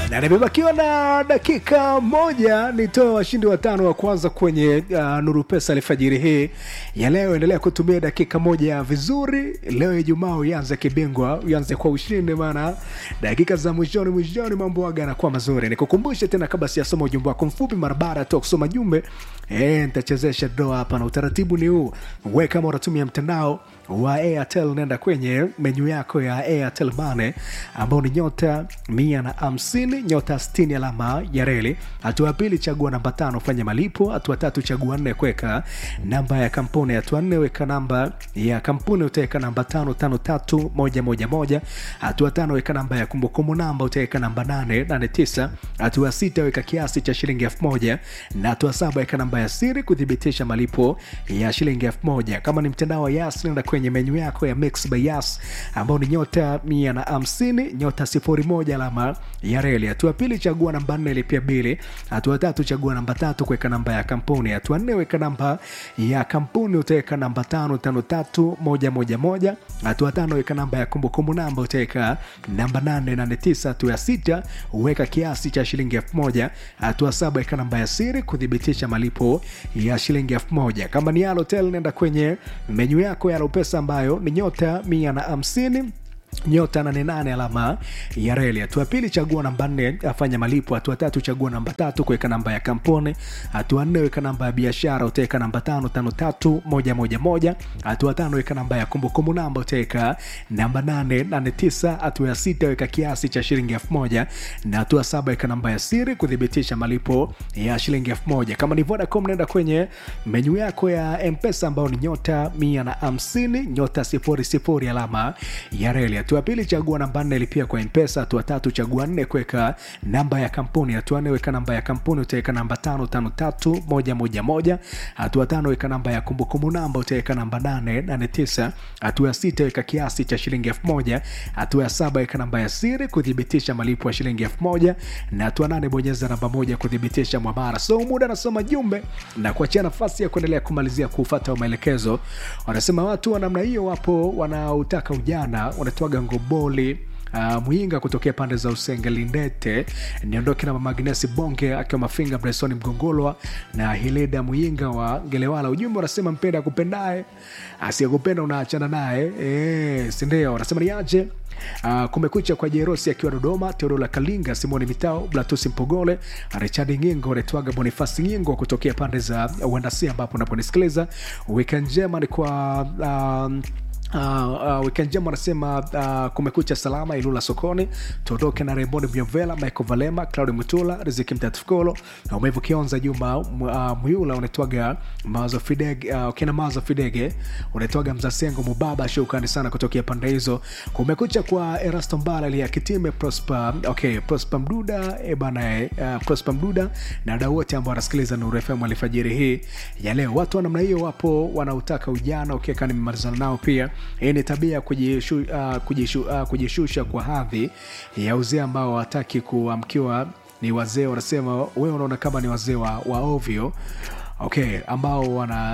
na nimebakiwa na dakika moja nitoe washindi watano wa kwanza kwenye uh, nuru pesa alfajiri hii ya leo endelea kutumia dakika moja vizuri leo ijumaa uanze kibingwa uanze kwa ushindi maana dakika za mwishoni mwishoni mambo aga anakuwa mazuri nikukumbushe tena kabla siyasoma ujumbe wako mfupi mara baada tu ya kusoma jumbe e, nitachezesha doa hapa na utaratibu ni huu we kama unatumia mtandao wa airtel nenda kwenye menyu yako ya airtel mane ambao ni nyota mia na hamsini nyota 60 alama ya reli hatua ya pili chagua namba tano fanya malipo hatua tatu chagua nne kuweka namba ya kampuni hatua nne weka namba ya kampuni utaweka namba tano tano tatu moja moja moja hatua tano weka namba ya kumbukumbu namba utaweka namba nane nane tisa hatua sita weka kiasi cha shilingi elfu moja na hatua saba weka namba ya siri kuthibitisha malipo ya shilingi elfu moja kama ni mtandao wa yas nenda kwenye menyu yako ya mix by yas ambao ni nyota mia na hamsini nyota sifuri moja alama ya reli hatua pili chagua namba nne lipia bili hatua tatu chagua namba tatu kuweka namba ya kampuni hatua nne weka namba ya kampuni utaweka namba tano tano tatu moja moja moja hatua tano weka namba ya kumbukumbu namba utaweka namba nane nane tisa hatua ya sita weka kiasi cha shilingi elfu moja hatua saba weka namba ya siri kuthibitisha malipo ya shilingi elfu moja kama ni Halotel nenda kwenye menyu yako ya Alopesa ambayo ni nyota mia na hamsini nyota 88 alama ya reli hatua pili chagua namba nne afanya malipo hatua tatu chagua namba tatu kuweka namba ya kampuni hatua nne weka namba ya biashara utaweka namba tano tano tatu moja moja moja hatua tano weka namba ya kumbukumbu namba utaweka namba nane nane tisa hatua ya sita weka kiasi cha shilingi elfu moja na hatua saba weka namba ya siri kuthibitisha malipo ya shilingi elfu moja kama ni vodacom naenda kwenye menyu yako ya mpesa ambayo ni nyota mia na hamsini nyota sifuri sifuri alama ya reli hatua ya pili chagua namba nne lipia kwa mpesa hatua tatu chagua nne kuweka namba ya kampuni hatua nne weka namba ya kampuni utaweka namba tano tano tatu moja moja moja hatua tano weka namba ya kumbukumbu namba utaweka namba nane nane tisa hatua ya sita weka kiasi cha shilingi elfu moja hatua ya saba weka namba ya siri kuthibitisha malipo ya shilingi elfu moja na hatua nane bonyeza namba moja kuthibitisha mwamara so muda anasoma jumbe na kuachia nafasi ya kuendelea kumalizia kufata maelekezo wanasema watu wa namna hiyo wapo wanaotaka ujana wanatoaga ngoboli Uh, mwinga kutokea pande za usengelindete niondoke na mamagnesi bonge akiwa mafinga bresoni mgongolwa na hileda mwinga wa gelewala ujumbe unasema mpenda akupendae asiyekupenda unaachana naye e, sindio wanasema niaje Uh, kumekucha kwa jerosi akiwa dodoma teodola kalinga simoni mitao blatusi mpogole richard ngingo retwaga bonifasi ngingo kutokea pande za uandasi ambapo unaponisikiliza wika njema ni kwa um, Uh, uh, weekend njema anasema uh, kumekucha salama ilula sokoni tuondoke na remboni myovela michael valema claudi mutula riziki mtatifukolo na umevu kionza juma uh, mwiula unaitwaga mawazo fidege uh, ukina mawazo fidege unaitwaga mzasengo mubaba shukrani sana kutokea pande hizo kumekucha kwa erasto mbala lia kitime prosper okay prosper mduda e bana uh, prosper mduda na wadau wote ambao wanasikiliza nuru fm alfajiri hii ya leo watu wa namna hiyo wapo wanaotaka ujana ukieka nimemalizana nao pia hii ni tabia ya kujishu, uh, kujishu, uh, kujishusha kwa hadhi ya uzee ambao wataki kuamkiwa ni wazee wanasema wewe unaona kama ni wazee wa, wa ovyo okay ambao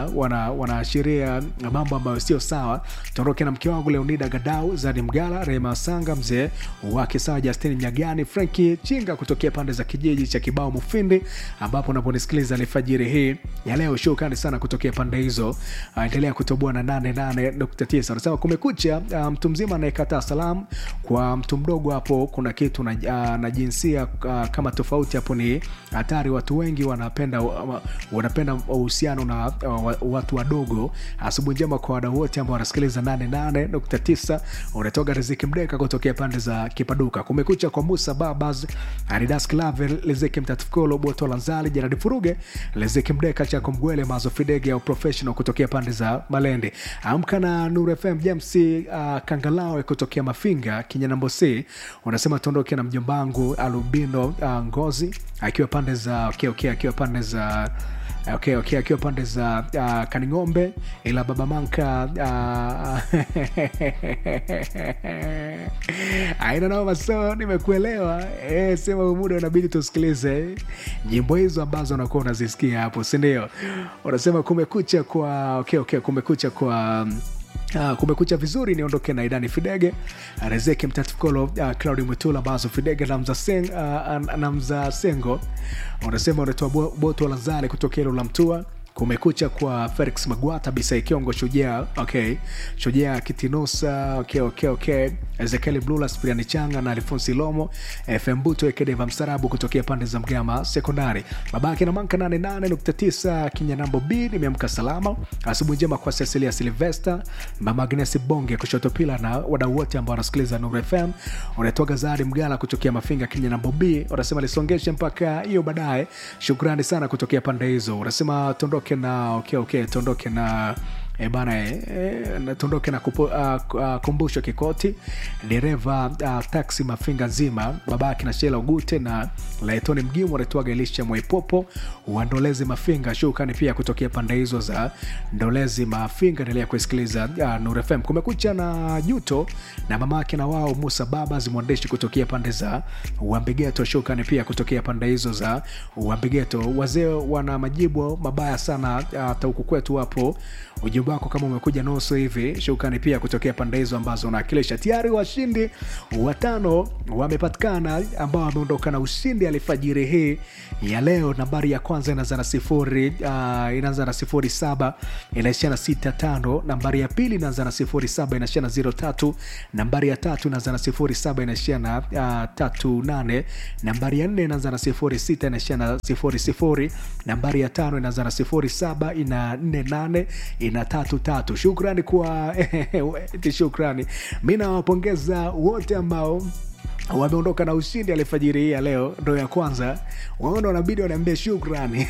wanaashiria wana, wana mambo ambayo sio sawa tuondoke na mke wangu leonida gadau zadi mgala rehema sanga mzee wake sawa justin mnyagani franki chinga kutokea pande za kijiji cha kibao mufindi ambapo unaponisikiliza alfajiri hii ya leo shukrani sana kutokea pande hizo uh, endelea kutoboa na 88.9 unasema kumekucha uh, mtu mzima anayekataa salamu kwa mtu mdogo hapo kuna kitu na, uh, na jinsia uh, kama tofauti hapo ni hatari watu wengi wanapenda uh, wanapenda uhusiano na uh, watu wadogo asubuhi njema kwa wadau wote ambao wanasikiliza 88.9 unatoka riziki mdeka kutokea pande za kipaduka kumekucha kwa musa babas aridas clavel liziki mtatifkolo boto lanzali jaradi furuge liziki mdeka chako mgwele mazo fidege au professional kutokea pande za malende amka na nur fm james uh, kangalawe kutokea mafinga kinyanambosi unasema tuondoke na mjombangu alubino uh, ngozi akiwa pande za okay, okay, akiwa pande za okay, okay, akiwa pande za uh, kaning'ombe ila baba manka uh, aina nao maso nimekuelewa e, sema muda unabidi tusikilize nyimbo hizo ambazo unakuwa unazisikia hapo sindio unasema kumekucha kwa okay, okay, kumekucha kwa Uh, kumekucha vizuri niondoke na idani fidege rezeki mtatukolo uh, claudi mwitula bazo fidege namza, seng, uh, namza sengo unasema unatoa bo- boto lazale kutoka hilo la mtua kumekucha kwa felix magwata bisai kiongo shujaa okay shujaa kitinosa okay, okay, okay. ezekieli blula spiriani changa na alfonsi lomo fm buto ekedeva mstarabu kutokea pande za mgama sekondari babake na manka 88.9 kinyanambo b nimeamka salama asubuhi njema kwa cecilia silvester mama agnes bonge kushoto pila na wadau wote ambao wanasikiliza nur fm unatoka zari mgala kutokea mafinga kinyanambo b unasema lisongeshe mpaka hiyo baadaye shukrani sana kutokea pande hizo unasema tuondoke na okay, okay, tuondoke na E bana e, e, tuondoke na kupo, uh, uh, kumbusho kikoti dereva uh, taksi mafinga nzima babake na shela ugute na laetoni mgimu wanaitwaga elisha mwaipopo wa ndolezi mafinga shukani pia kutokea pande hizo za ndolezi mafinga endelea kuisikiliza uh, nur fm kumekucha na juto na mamake na wao musa babas mwandishi kutokea pande za uambigeto shukani pia kutokea pande hizo za uambigeto wazee wana majibu mabaya sana hata huku kwetu hapo ujumbe wako kama umekuja nusu hivi shukani pia kutokea pande hizo ambazo unawakilisha tayari washindi watano wamepatikana ambao wameondoka na ushindi alfajiri hii ya leo nambari ya kwanza inaanza na sifuri uh, inaanza na sifuri saba inaishia na sita tano nambari ya pili inaanza na sifuri saba inaishia na ziro tatu nambari ya tatu inaanza na sifuri saba inaishia na uh, tatu nane nambari ya nne inaanza na sifuri sita inaishia na sifuri sifuri nambari ya tano inaanza na sifuri saba ina nne nane ina tatu tatu shukrani kwa eti shukrani mi nawapongeza wote ambao wameondoka na ushindi alifajiri hii ya leo ndo ya kwanza waona wanabidi wanaambia shukrani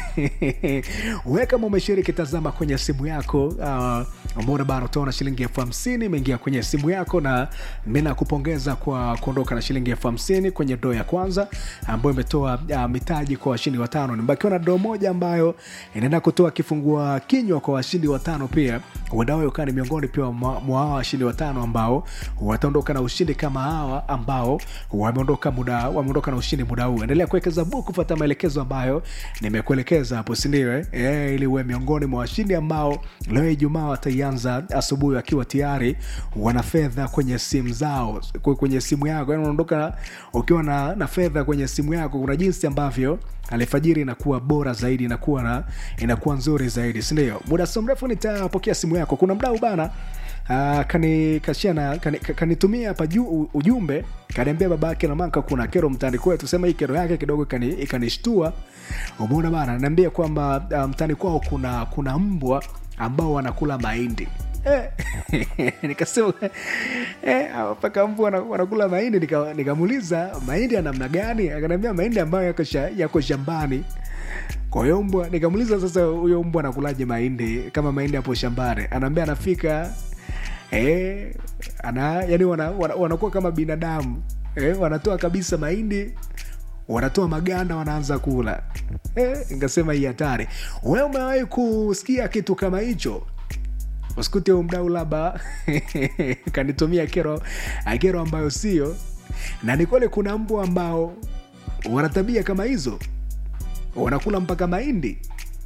we kama umeshiriki tazama kwenye simu yako uh, mbona bana utaona shilingi elfu hamsini imeingia kwenye simu yako na mi nakupongeza kwa kuondoka na shilingi elfu hamsini kwenye doo ya kwanza ambayo imetoa uh, mitaji kwa washindi watano nimebakiwa na doo moja ambayo inaenda kutoa kifungua kinywa kwa washindi watano pia uendawe ukaa ni miongoni pia mwa mwa hawa washindi watano ambao wataondoka na ushindi kama hawa ambao wameondoka muda wameondoka na ushindi muda huu endelea kuwekeza buku kufata maelekezo ambayo nimekuelekeza hapo sindio eh? e, ili uwe miongoni mwa washindi ambao leo ijumaa wataianza asubuhi wakiwa tayari wana fedha kwenye simu zao kwe- kwenye simu yako yani unaondoka ukiwa na, na fedha kwenye simu yako kuna jinsi ambavyo alfajiri inakuwa bora zaidi inakuwa na inakuwa nzuri zaidi sindio muda sio mrefu nitapokea simu yako kuna mdau bana Uh, kanikashia kani, kanitumia hapa juu ujumbe kaniambia baba yake namanka kuna kero mtani kwetu sema hii kero yake kidogo ikani- ikanishtua umeona bana naambia kwamba uh, mtani kwao kuna kuna mbwa ambao wanakula mahindi Eh, nikasema eh, hawa mpaka mbwa wana- wanakula mahindi nika- nikamuuliza mahindi ya namna gani akaniambia mahindi ambayo yako, sha, yako shambani kwa hiyo mbwa nikamuuliza sasa huyo mbwa anakulaje mahindi kama mahindi hapo shambani anaambia anafika eh, ana yani wana, wana, wanakuwa kama binadamu eh, wanatoa kabisa mahindi wanatoa maganda wanaanza kula eh, nikasema hii hatari we umewahi kusikia kitu kama hicho usikute huyu mdau labda kanitumia kero kero ambayo sio na ni kweli kuna mbwa ambao wana tabia kama hizo wanakula mpaka mahindi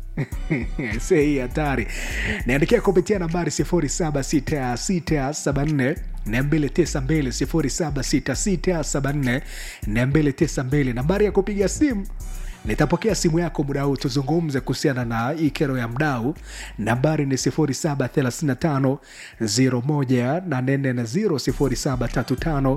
se hii hatari niandikia kupitia nambari 076674 292 076674 nambari ya kupiga simu nitapokea simu yako muda huu tuzungumze kuhusiana na hii kero ya mdau nambari ni 0735 01840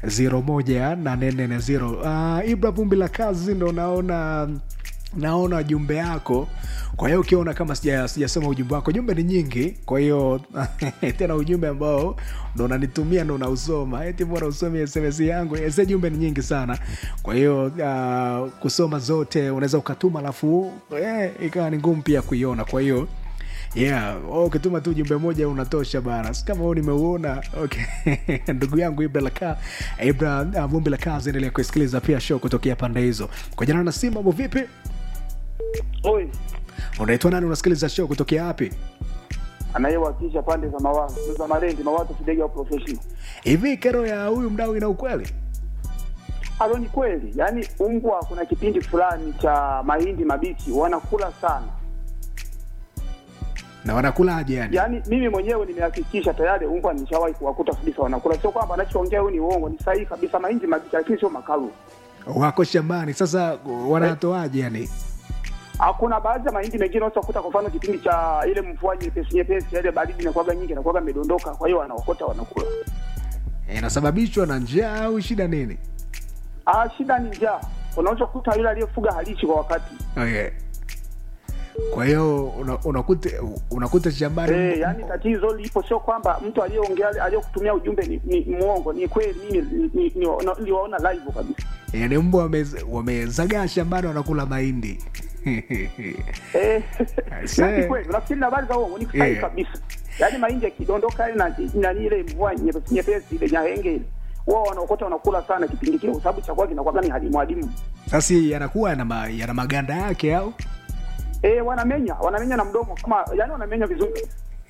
0735 uh, ibra vumbi la kazi ndo naona naona jumbe yako kwa hiyo ukiona kama sija- sijasoma ujumbe wako jumbe ni nyingi kwa hiyo tena ujumbe ambao ndo unanitumia ndo unausoma eti mbona usomi sms yangu se jumbe ni nyingi sana kwa hiyo uh, kusoma zote unaweza ukatuma alafu eh, ikawa ni ngumu pia kuiona kwa hiyo yeah oh, ukituma tu jumbe moja unatosha bana Si kama huu nimeuona okay. ndugu yangu ibra laka ibra uh, vumbi la kazi endelea kuisikiliza pia show kutokea pande hizo kwa jana na simu mambo vipi Oi, unaitwa nani unasikiliza show kutokea wapi anayewakilisha pande za mawazo za Malendi, mawazo Fidega wa professional. hivi kero ya huyu mdau ina ukweli Alo, ni kweli, yaani umbwa, kuna kipindi fulani cha mahindi mabichi wanakula sana. na wanakulaje yani Yaani mimi mwenyewe nimehakikisha tayari mbwa nishawahi kuwakuta kabisa wanakula, sio kwamba anachoongea huyu ni uongo, ni sahihi kabisa. Mahindi mabichi, lakini sio makavu. wako shambani sasa wanatoaje yani Hakuna baadhi ya mahindi mengine unaweza kukuta, kwa mfano kipindi cha ile mvua nyepesi nyepesi, ile baridi inakuwaga nyingi, inakuwaga imedondoka, kwa hiyo wanaokota wanakula. inasababishwa na njaa au shida nini Ah, shida ni njaa. Unaweza kukuta yule aliyefuga halishi kwa wakati okay. kwa hiyo una- unakuta unakuta shambani Eh, yani tatizo lipo, sio kwamba mtu aliyeongea aliyekutumia ujumbe ni, ni muongo. Ni kweli, mimi ni- ni- ni- na- niliwaona live kabisa. yani mbwa wame- wamezagaa shambani wanakula mahindi Eh, Aisee. yani kweli, unafikiri na habari za uongo? Ni sahihi Eh. kabisa. Yani mahindi yakidondoka ile na na ile mvua nyepesi nyepesi ile nyahenge ile, wao wanaokota wanakula sana kipindi kile, kwa sababu chakula kinakuwa ni hadimu hadimu. sasa yanakuwa yana, ma, yana maganda yake au Eh, wanamenya wanamenya na mdomo kama yani wanamenya vizuri.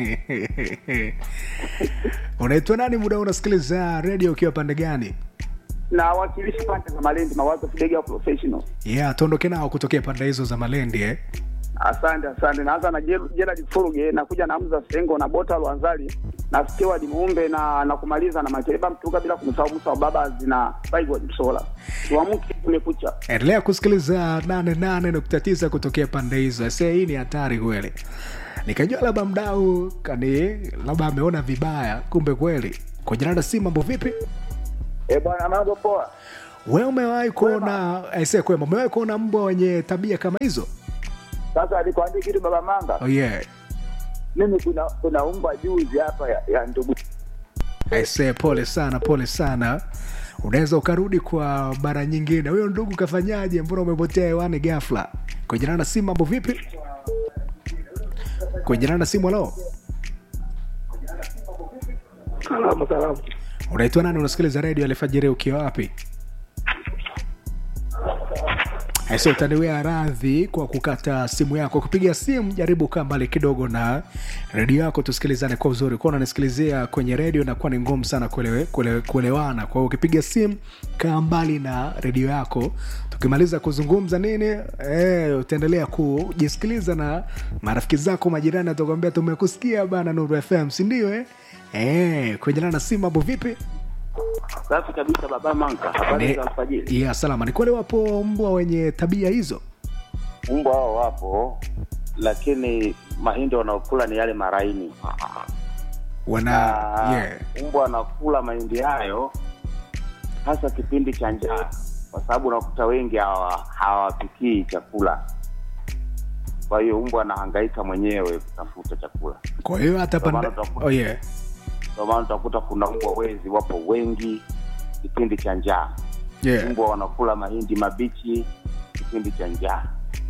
unaitwa nani muda unasikiliza redio ukiwa pande gani Na wakilishi pande za Malindi, mawazo Fidega professional. yeah tuondoke nao kutokea pande hizo za malendi eh? Asante, asante. Naanza na Ger- Gerald Fuluge, nakuja na Hamza Sengo na Bota Lwanzali na Steward Muumbe na na kumaliza na Makeleba Mtuga, bila kumsahau Musa wa Baba zina Baigwa Msola. Tuamke, kumekucha. endelea kusikiliza 88.9 kutokea pande hizo se hii ni hatari kweli nikajua labda mdau kani labda ameona vibaya kumbe kweli kujinada si mambo vipi Eh bwana, mambo poa. we umewahi kuona aise kwema umewahi kuona mbwa wenye tabia kama hizo Sasa alikwambia kitu baba Manga, oh, yeah. mimi kuna kuna umbwa juzi hapa ya, ya ndugu aise pole sana pole sana unaweza ukarudi kwa bara nyingine huyo ndugu kafanyaje mbona umepotea hewani gafla kujinana na simu mambo vipi kujinana na simu alo Salamu salamu. unaitwa nani unasikiliza redio alifajiri ukiwa wapi Aise, utaniwea radhi kwa kukata simu yako. Kupiga simu, jaribu kaa mbali kidogo na redio yako, tusikilizane kwa uzuri. Kuwa unanisikilizia kwenye redio inakuwa ni ngumu sana kuelewe, kuelewe, kuelewana. Kwa hiyo ukipiga simu, kaa mbali na redio yako. Tukimaliza kuzungumza nini, eh, utaendelea kujisikiliza na marafiki zako, majirani atakwambia tumekusikia bana Nuru FM, si ndio? Eh, eh, kwenye na simu, mambo vipi? Safi kabisa baba Manga. Habari Ni- za alfajiri. ya salama. Ni kweli wapo mbwa wenye tabia hizo? mbwa hao wapo lakini mahindi wanaokula ni yale maraini wana na yeah. mbwa wanakula mahindi hayo hasa kipindi cha njaa kwa sababu unakuta wengi hawa- hawapikii chakula kwa hiyo mbwa anahangaika mwenyewe kutafuta chakula Kwa hiyo hata Ndio maana pande utakuta- oh yeah. ndio maana utakuta kuna mbwa wezi wapo wengi kipindi cha njaa Yeah. mbwa wanakula mahindi mabichi kipindi cha njaa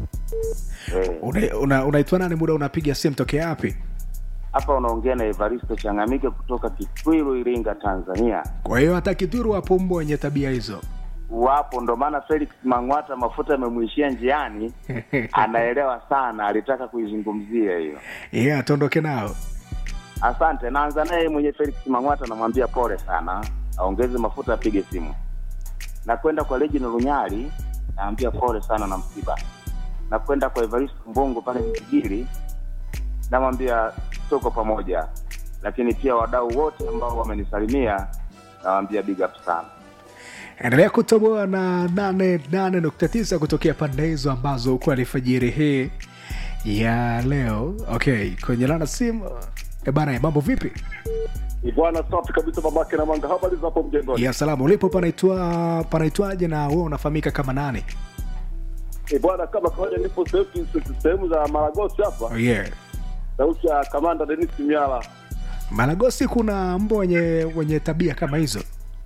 Eh, Una- una- unaitwa nani muda unapiga simu tokea wapi? hapa unaongea na Evaristo Changamike kutoka Kitwiru, Iringa, Tanzania. Kwa hiyo hata Kituru wapo mbwa wenye tabia hizo. Wapo, ndo maana Felix Mang'wata mafuta yamemwishia njiani, anaelewa sana, alitaka kuizungumzia hiyo. yeah, tuondoke nao. Asante. Naanza naye mwenye Felix Mang'wata, namwambia pole sana, aongeze mafuta, apige simu. Na kwenda kwa Legend Lunyali, naambia pole sana na msiba. Na kwenda kwa Evaristo Mbongo pale Msigiri, namwambia tuko pamoja. Lakini pia wadau wote ambao wamenisalimia, nawaambia big up sana. Endelea kutoboa na 88.9 kutokea pande hizo ambazo uko alfajiri hii ya leo. Okay, kwenye lana simu e bana, mambo vipi? Bwana safi kabisa, babake na manga. Habari za hapo mjengoni? Ya salama, ulipo panaitwa panaitwaje na wewe unafahamika kama nani? Eh, bwana, kama kawaida, nipo sehemu sehemu za Maragosi hapa, Oh, yeah. sauti ya kamanda Denis Miala. Malagosi kuna mbwa wenye wenye tabia kama hizo.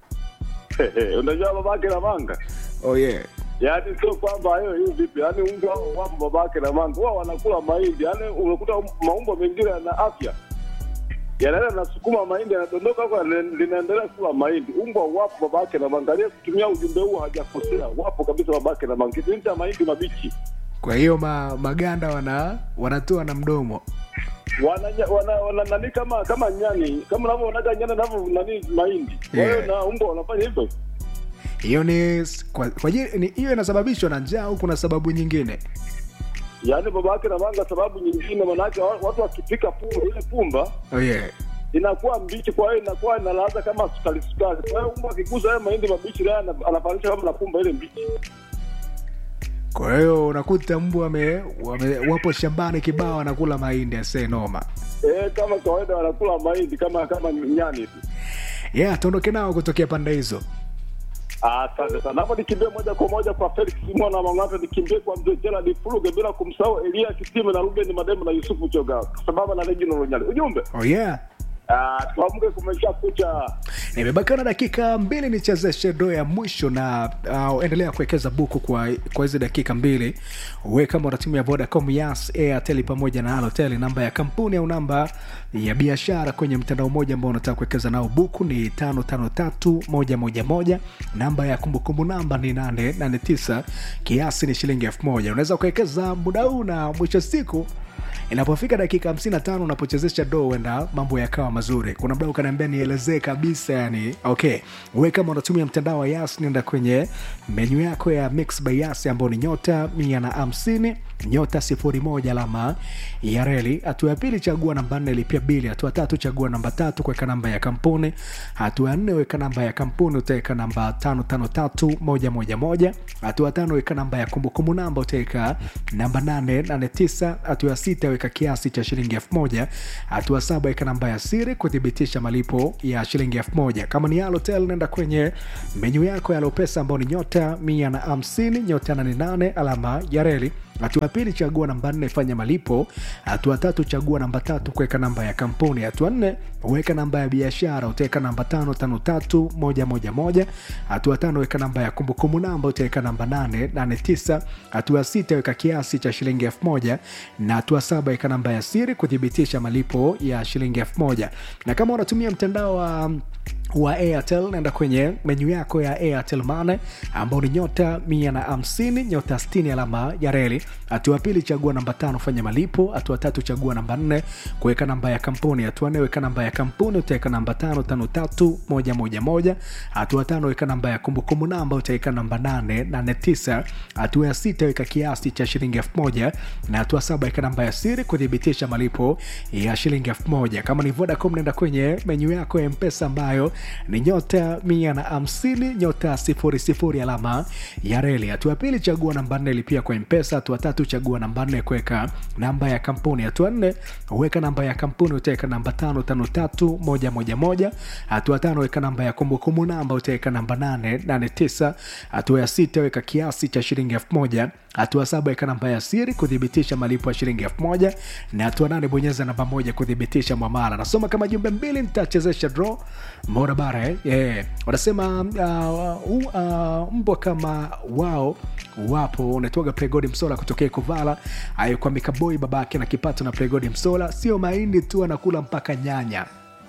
Unajua babake na manga, Oh yeah. yaani sio kwamba hiyo hiyo vipi, yaani mbwa hao wapo babake na manga, wao wanakula mahindi, yaani unakuta maumbwa mengine yana afya yanaenda nasukuma mahindi yanadondoka huko yana- linaendelea kula mahindi. Umbwa wapo babake na manga, aliye kutumia ujumbe huu hajakosea, wapo kabisa babake na manga, kipindi cha mahindi mabichi Kwa hiyo ma, maganda wana wanatoa na mdomo. wana, wana, wana nani kama kama nyani kama unavyoonaga nyani navyo nani mahindi kwa hiyo Yeah. na umbwa wanafanya hivyo Hiyo ni kwa, kwa ajili- ni hiyo inasababishwa na njaa au kuna sababu nyingine? yaani babake na manga. Sababu nyingine, manake wa- watu wakipika pumba, ile pumba oh, yeah. inakuwa mbichi, kwa hiyo inakuwa ina ladha kama sukari sukari. Kwa hiyo mbwa akigusa haya mahindi mabichi, naye ana- anafanisha kama na pumba ile mbichi. kwa hiyo unakuta mbwa wame, wame, wapo shambani kibao wanakula mahindi ase noma Eh, kama kawaida wanakula mahindi kama kama nyani hivi. yeah tuondoke nao kutokea pande hizo Ah, Asante sana. Hapo nikimbie moja kwa moja kwa Felix Simona Mang'ata, nikimbie kwa mzee Gerald Fuluge bila kumsahau Elia Kitime na Ruben Mademu na Yusufu Choga, sababu na Reginald Lunyali. Ujumbe oh, yeah ah, tuamke, kumesha kucha. nimebakiwa na dakika mbili nichezeshe doo ya mwisho na uh, endelea kuwekeza buku kwa kwa hizi dakika mbili we kama unatumia vodacom yas airtel pamoja na alotel namba ya kampuni au namba ya biashara kwenye mtandao mmoja ambao unataka kuwekeza nao buku ni tano tano tatu moja moja moja namba ya kumbukumbu namba ni nane nane tisa kiasi ni shilingi elfu moja unaweza ukawekeza muda huu na mwisho wa siku inapofika dakika 55 unapochezesha do huenda mambo yakawa mazuri kuna mda ukaniambia nielezee kabisa yani okay we kama unatumia mtandao wa yas nenda kwenye menyu yako ya mix by yas ambao ni nyota mia na hamsini nyota sifuri moja alama ya reli hatua ya pili chagua namba nne lipia bili hatua tatu chagua namba tatu kuweka namba ya kampuni hatua ya nne weka namba ya kampuni utaweka namba tano tano tatu moja moja moja hatua tano weka namba ya kumbukumbu namba utaweka namba nane nane tisa hatua ya sita weka kiasi cha shilingi elfu moja hatua saba weka namba ya siri kuthibitisha malipo ya shilingi elfu moja kama ni alotel nenda kwenye menyu yako ya lopesa ambao ni nyota mia na hamsini nyota nane nane alama ya reli hatua ya pili chagua namba nne fanya malipo hatua tatu chagua namba tatu kuweka namba ya kampuni hatua nne weka namba ya biashara utaweka namba tano tano tatu moja moja moja hatua tano weka namba ya kumbukumbu namba utaweka namba nane nane tisa hatua sita weka kiasi cha shilingi elfu moja na hatua saba weka namba ya siri kuthibitisha malipo ya shilingi elfu moja na kama unatumia mtandao wa wa airtel naenda kwenye menyu yako ya airtel mane ambao ni nyota mia na hamsini nyota 60 alama ya reli hatua pili chagua namba tano fanya malipo hatua tatu chagua namba nne kuweka namba ya kampuni hatua nne weka namba ya kampuni utaweka namba tano tano tatu moja moja moja hatua tano weka namba ya kumbukumbu namba utaweka namba nane nane tisa hatua ya sita weka kiasi cha shilingi elfu moja na hatua saba weka namba ya siri kuthibitisha malipo ya shilingi elfu moja kama ni vodacom naenda kwenye menyu yako ya mpesa ambayo ni nyota mia na hamsini nyota sifuri sifuri alama ya reli hatua ya pili chagua namba nne lipia kwa mpesa hatua tatu chagua namba nne kuweka namba ya kampuni hatua nne weka namba ya kampuni utaweka namba tano tano tatu moja moja moja hatua tano weka namba ya kumbukumbu namba utaweka namba nane nane tisa hatua ya sita weka kiasi cha shilingi elfu moja hatua saba weka namba ya siri kuthibitisha malipo ya shilingi elfu moja na hatua nane bonyeza namba moja kuthibitisha mwamala nasoma kama jumbe mbili nitachezesha draw mbona bara eh? yeah. wanasema uh, uh, uh, mbwa kama wao wapo unatoga pregodi msola kutokea kuvala ayo kwa mikaboi babake na kipato na pregodi msola sio mahindi tu anakula mpaka nyanya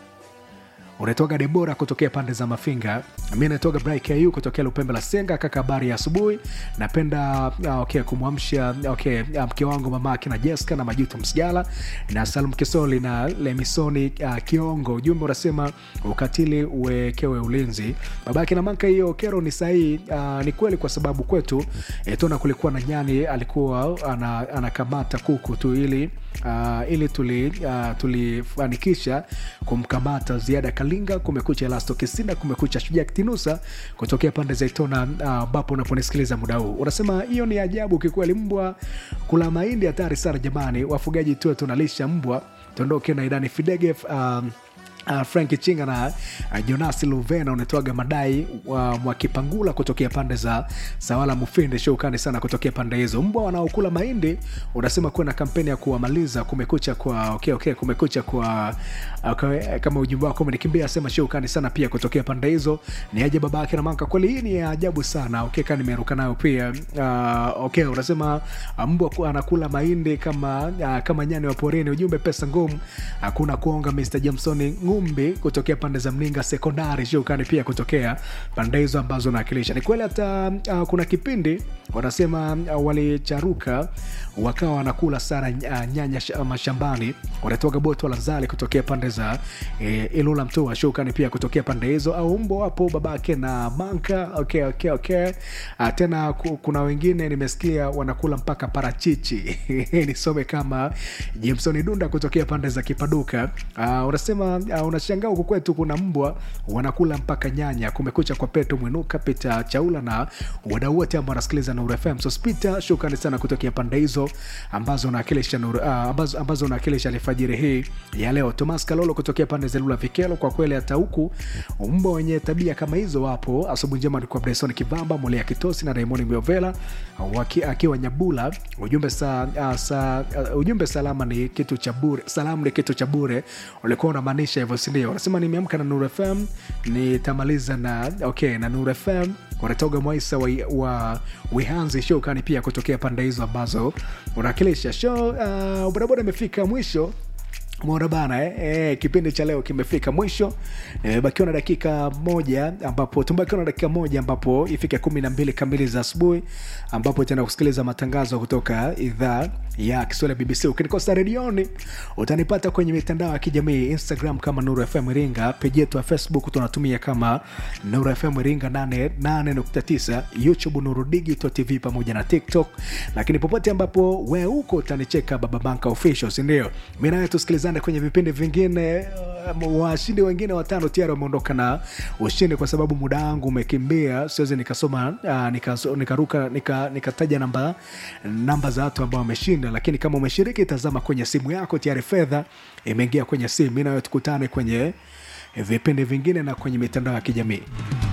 unatoka debora kutokea pande za mafinga mi natoka bru kutokea lupembe la senga kaka habari ya asubuhi napenda uh, okay, kumwamsha okay, uh, mke wangu mamake na jeska na majuto msigala na salum kisoli na lemisoni uh, kiongo ujumbe unasema ukatili uwekewe ulinzi babake na manka hiyo kero ni sahii uh, ni kweli kwa sababu kwetu etona kulikuwa na nyani alikuwa ana, anakamata kuku tu ili uh, ili tuli uh, tulifanikisha kumkamata ziada kalinga kumekucha elasto kisinda kumekucha shujaa kitinusa kutokea pande za itona ambapo uh, unaponisikiliza muda huu unasema hiyo ni ajabu kikweli mbwa kula mahindi hatari sana jamani wafugaji tuwe tunalisha mbwa tuondoke na idani fidege um, Uh, frank chinga na uh, jonasi luvena unatoaga madai wa uh, mwakipangula kutokea pande za sawala mufinde shoukani sana kutokea pande hizo mbwa wanaokula mahindi unasema kuwa na kampeni ya kuwamaliza kumekucha kwa okay, okay, kumekucha kwa okay, kama ujumbe wako umenikimbia sema shoukani sana pia kutokea pande hizo ni aje baba yake na manka kweli hii ni ya ajabu sana okay, ka nimeruka nayo pia uh, okay, unasema uh, mbwa anakula mahindi kama uh, kama nyani wa porini ujumbe pesa ngumu hakuna kuonga mr jamsoni ngumbi kutokea pande za mninga sekondari shukani pia kutokea pande hizo ambazo naakilisha ni kweli hata uh, kuna kipindi wanasema uh, walicharuka wakawa wanakula sana uh, nyanya sh- mashambani wanatoka boto la zali kutokea pande za eh, ilula mtua shukani pia kutokea pande hizo au mbo wapo babake na manka okay, okay, okay. Uh, tena ku- kuna wengine nimesikia wanakula mpaka parachichi nisome kama jimson dunda kutokea pande za kipaduka uh, unasema uh, unashangaa huku kwetu kuna mbwa wanakula mpaka nyanya kumekucha kwa peto mwinuka pita chaula na wadau wote ambao wanasikiliza Nuru FM. So Spita, shukrani sana kutokea pande hizo ambazo unawakilisha Nuru, uh, ambazo, ambazo unawakilisha alfajiri hii ya leo. Thomas Kalolo kutokea pande za Lula Vikelo, kwa kweli hata huku mbwa wenye tabia kama hizo wapo. Asubuhi njema ni kwa Bryson Kivamba, Molea Kitosi na Raymond Miovela waki- akiwa Nyabula. Ujumbe sa, uh, sa, uh, ujumbe salama ni kitu cha bure, salamu ni kitu cha bure. Ulikuwa unamaanisha hivyo, si ndio? Unasema nimeamka na Nuru FM nitamaliza na okay, na Nuru FM wanatoga mwaisa wa, wa wihanzi showkani pia kutokea pande hizo ambazo unawakilisha show uh, bodaboda imefika mwisho Umeona bana eh? Eh, kipindi cha leo kimefika mwisho nimebakiwa na dakika moja ambapo tumebakiwa na dakika moja ambapo ifike kumi na mbili kamili za asubuhi ambapo tena kusikiliza matangazo kutoka idhaa ya kiswahili ya bbc ukinikosa redioni utanipata kwenye mitandao ya kijamii instagram kama nuru fm iringa peji yetu ya facebook tunatumia kama nuru fm iringa 88.9 youtube nuru digital tv pamoja na tiktok lakini popote ambapo we huko utanicheka baba banka official sindio mi nawe tusikilizane kwenye vipindi vingine um, washindi wengine watano tayari wameondoka na ushindi kwa sababu muda wangu umekimbia siwezi nikasoma uh, nikaso- nikaruka nika- nikataja namba namba za watu ambao wameshinda lakini kama umeshiriki tazama kwenye simu yako tayari fedha imeingia kwenye simu mi nawe tukutane kwenye vipindi vingine na kwenye mitandao ya kijamii